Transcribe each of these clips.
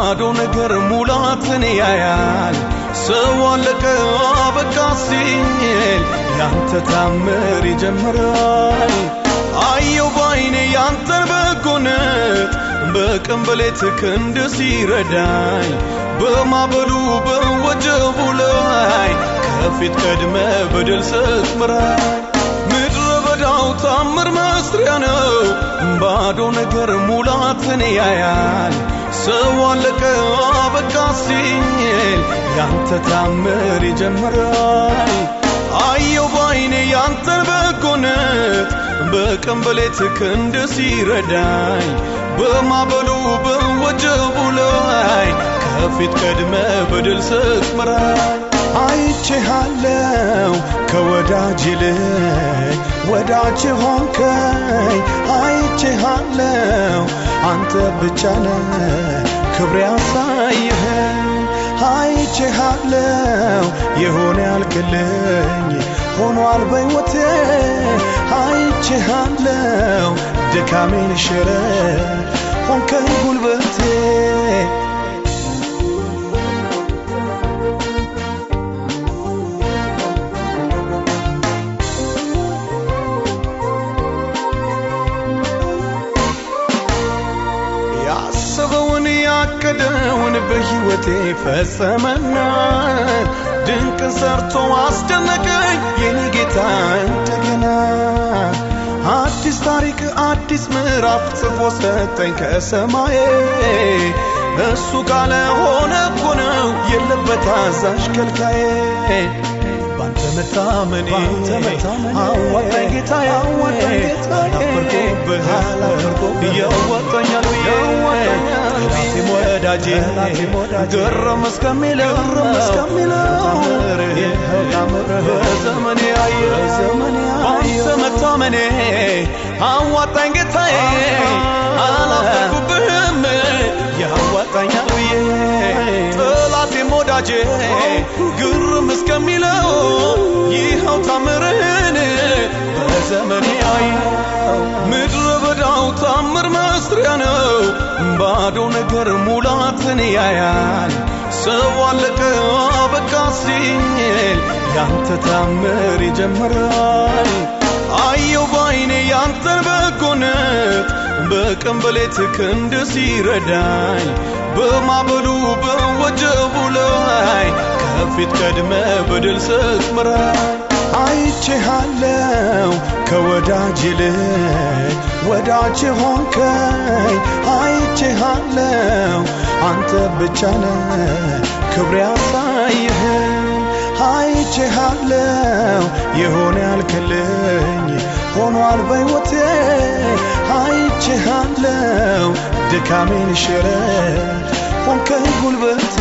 ባዶ ነገር ሙላትን ያያል ሰው አለቀ አበቃ ሲል ያንተ ታምር ይጀምራል አየው ባይኔ ያንተን በጎነት በቀን በሌት ክንድ ሲረዳኝ በማበሉ በወጀቡ ላይ ከፊት ቀድመ በድል ስትምራኝ ምድረ በዳው ታምር መስሪያ ነው ባዶ ነገር ሙላትን ያያል ሰው አለቀ አበቃ ሲል ያንተ ታምር ይጀምራል አየው ባይኔ ያንተን በጎነት በቀን በሌት ክንድ ሲረዳኝ በማበሉ በወጀቡ ላይ ከፊት ቀድመ በድል ስትምራኝ አይቼሃለው ከወዳጅ ይልቅ ወዳጅ ሆንከኝ አይቼሃለው አንተ ብቻ ነህ ክብር ያሳየኸኝ አይቼሃለው የሆነ ያልክልኝ ሆኗል በሕይወቴ አይቼሃለው ድካሜን ሽረ ሆንከኝ ጉልበቴ ያሰበውን ያቀደውን በሕይወቴ ፈጸመና ድንቅ ሰርቶ አስደነቀኝ የኔ ጌታ እንደገና አዲስ ታሪክ አዲስ ምዕራፍ ጽፎ ሰጠኝ ከሰማዬ እሱ ካለ ሆነ እኮ ነው የለበት አዛዥ ከልካዬ ባንተ መታመኔ አዋጣኝ ጌታዬ አላፈርኩብህ ያዋጣኛል ብዬ ጠላቴም ወዳጄ ግርም እስከሚለው በዘመኔ አየ ባንተ መታመኔ አዋጣኝ ጌታዬ አላፈርኩብህም ያዋጣኛል ብዬ ጠላቴም ወዳጄ ግርም እስከሚለው ይኸው ታምርህን በዘመኔ አየው ምድረ በዳው ታምር መስሪያ ነው ባዶ ነገር ሙላትን ያያል ሰው አለቀ አበቃ ሲል ያንተ ታምር ይጀምራል አየው ባይኔ ያንተን በጎነት በቀን በሌት ክንድ ሲረዳኝ በማበሉ በወጀቡ ላይ ከፊት ቀድመ በድል ስትምራኝ አይቼሃለው ከወዳጅ ይልቅ ወዳጅ ሆንከኝ አይቼሃለው አንተ ብቻ ነህ ክብር ያሳየኸኝ አይቼሃለው የሆነ ያልክልኝ ሆኗል በሕይወቴ አይቼሃለው ድካሜን ሽረ ሆንከኝ ጉልበቴ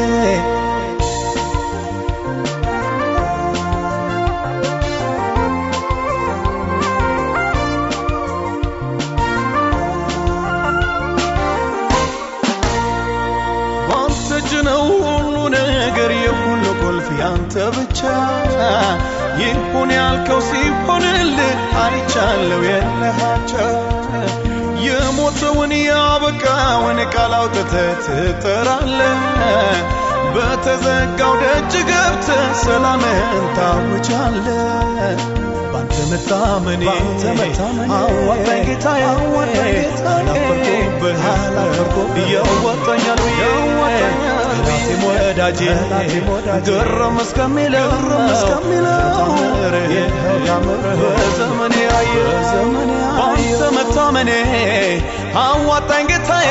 ባንተ እጅ ነው ሁሉ ነገር የሁሉ ቁልፍ ያንተ ብቻ ይሁን ያልከው ሲሆንልህ አይቻለው የለሃቻ የሞተውን ያበቃውን ቃል አውጥተህ ትጠራለህ በተዘጋው ደጅ ገብተህ ሰላምህን ታውጃለህ ባንተ መታመኔ አዋጣኝ ጌታዬ አላፈርኩብህ ያዋጣኛል ብዬ ጠላቴም ወዳጄ ግርም እስከሚለው በዘመኔ አየ ባንተ መታመኔ አዋጣኝ ጌታዬ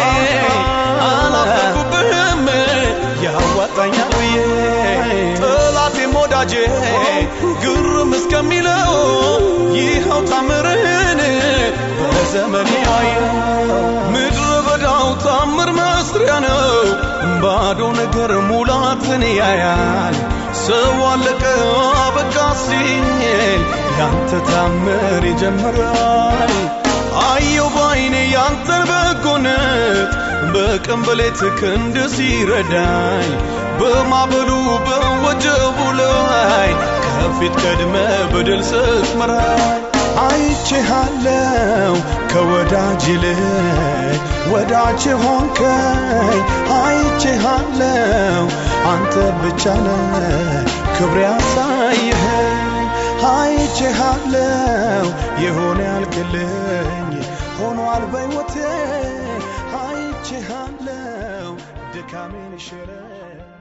አላፈርኩብህም ያዋጣኛል ብዬ ጠላቴም ወዳጄ ግርም እስከሚለው ይኸው ታምርህን በዘመኔ አየው ምድረ በዳው ታምር መስሪያ ነው ባዶ ነገር ሙላትን ያያል ሰው አለቀ አበቃ ሲል ያንተ ታምር ይጀምራል አየው ባይኔ ያንተን በጎነት በቀን በሌት ክንድ ሲረዳኝ በማበሉ በወጀቡ ላይ ከፊት ቀድመ በድል ስትመራኝ አይቼ አይቼሃለው ከወዳጅ ይልቅ ወዳጅ ሆንከኝ አይቼሃለው አንተ ብቻ ነህ ክብር ያሳየኸኝ አይቼሃለው የሆነ ያልክልኝ ሆኗል በሕይወቴ አይቼሃለው ድካሜን ሽረ